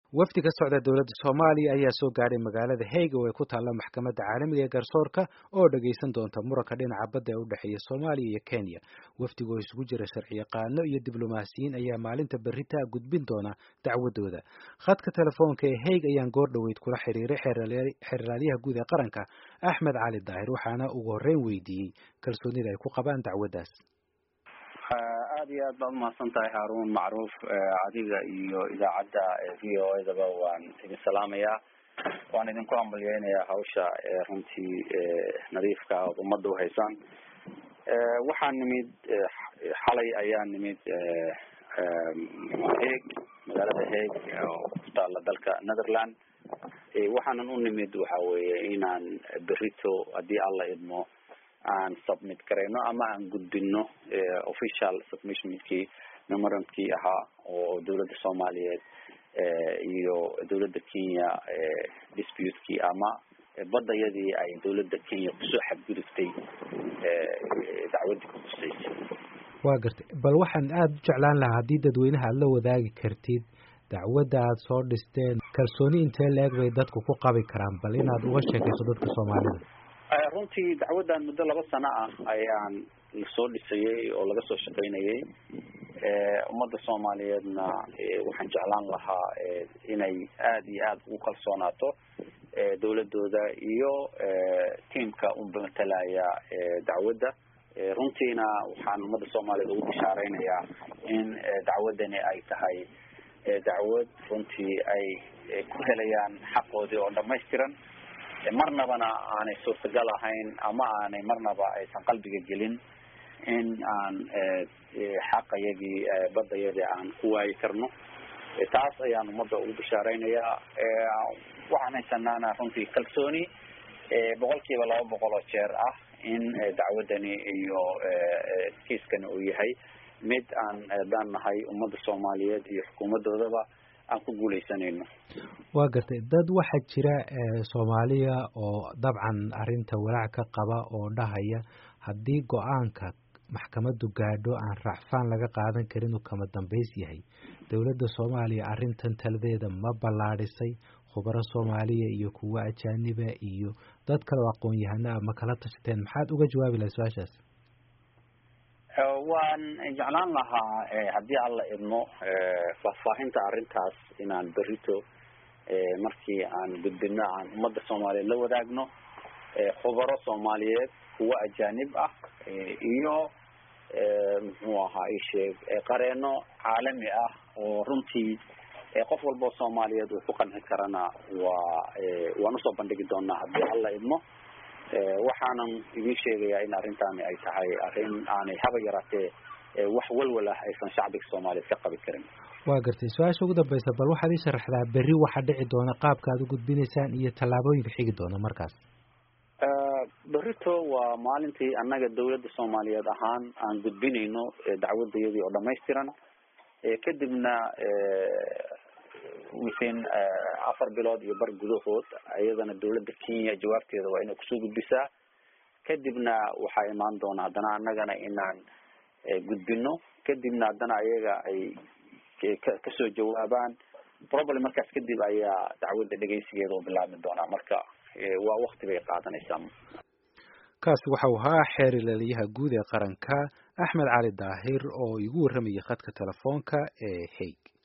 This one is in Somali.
wafdi ka socda dowladda soomaaliya ayaa soo gaadhay magaalada hague oo ay ku taalla maxkamadda caalamiga ee garsoorka oo dhagaysan doonta muranka dhinaca badda ee u dhexeeya soomaaliya iyo kenya wafdiga oo isugu jira sharciyaqaano iyo diblomaasiyiin ayaa maalinta berrita gudbin doona dacwadooda khadka telefoonka ee hague ayaan goor dhoweyd kula xiriiray xeeraalyaha guud ee qaranka axmed cali daahir waxaana ugu horreyn weydiiyey kalsoonida ay ku qabaan dacwaddaas aada iyo aad baad umahadsan tahay haarun macruuf adiga iyo idaacadda v o edaba waan idin salaamayaa waan idinku hambalyeynayaa hawsha runtii nadiifka ood ummadda uhaysaan waxaa nimid xalay ayaa nimid haeg magaalada haeg oo ku taala dalka netherland waxaanan u nimid waxa weeye inaan berito haddii alla idmo aan submit garayno ama aan gudbino official submissionkii memorandumkii ahaa oo dawladda soomaaliyeed iyo dawladda kenya disputekii ama badayadii ay dawladda kenya kusoo xadgudubtay dacwadii kuhuseysay waa gartay bal waxaan aada u jeclaan lahaa haddii dadweynaha aada la wadaagi kartid dacwadda aada soo dhisteen kalsooni intee la-eg bay dadku ku qabi karaan bal inaad uga sheekayso dadka soomaalida runtii dacwaddan muddo laba sano ah ayaan lasoo dhisayay oo laga soo shaqaynayay ummadda soomaaliyeedna waxaan jeclaan lahaa inay aada iyo aada ugu kalsoonaato dawladooda iyo tiamka u matalaya dacwadda runtiina waxaan ummadda soomaaliyeed ugu bishaareynaya in dacwaddani ay tahay dacwad runtii ay ku helayaan xaqoodii oo dhamaystiran marnabana aanay suurtagal ahayn ama aanay marnaba aysan qalbiga gelin in aan xaqayagii badayadii aan ku waayi karno taas ayaan ummadda ugu bishaareynaya waxaan haysanaana runtii kalsooni boqol kiiba laba boqol oo jeer ah in dacwaddani iyo kiiskani uu yahay mid aan daan nahay ummadda soomaaliyeed iyo xukuumadoodaba aan ku guuleysanayno waa gartay dad waxaa jira soomaaliya oo dabcan arrinta walaac ka qaba oo dhahaya haddii go-aanka maxkamaddu gaadho aan raacfaan laga qaadan karin uu kama dambays yahay dowladda soomaaliya arrintan taladeeda ma ballaadhisay khubaro soomaaliya iyo kuwo ajaaniba iyo dad kale oo aqoon-yahano ah ma kala tashateen maxaad uga jawaabi lahay su-aashaas waan jeclaan lahaa haddii alla idmo faahfaahinta arrintaas inaan berito markii aan gudbino aan ummadda soomaaliyeed la wadaagno khubaro soomaaliyeed kuwo ajaanib ah iyo muxuu ahaa isheeg qareeno caalami ah oo runtii qof walba oo soomaaliyeed uu ku qanci karana waa waan usoo bandhigi doonaa haddii alla idmo waxaanan idin sheegayaa in arrintaani ay tahay arrin aanay haba yaraatee wax walwal ah aysan shacbiga soomaaliyeed ka qabi karin waa gartay su-aasha ugu dambeysa bal waxaad ii sharaxdaa berri waxa dhici doona qaabka aad u gudbinaysaan iyo tallaabooyinka xigi doona markaas berito waa maalintii annaga dawladda soomaaliyeed ahaan aan gudbinayno dacwadayadii oo dhamaystiran kadibna within afar bilood iyo bar gudahood iyadana dawladda kenya jawaabteeda waa inay kusoo gudbisaa kadibna waxaa imaan doona haddana annagana inaan gudbino kadibna haddana ayaga ay kasoo jawaabaan problem markaas kadib ayaa dacwadda dhegeysigeeda u bilaabmi doonaa marka waa wakti bay qaadanaysaa kaasi waxau ahaa xeer ilaliyaha guud ee qaranka axmed cali daahir oo igu warramayay khadka telefoonka ee hague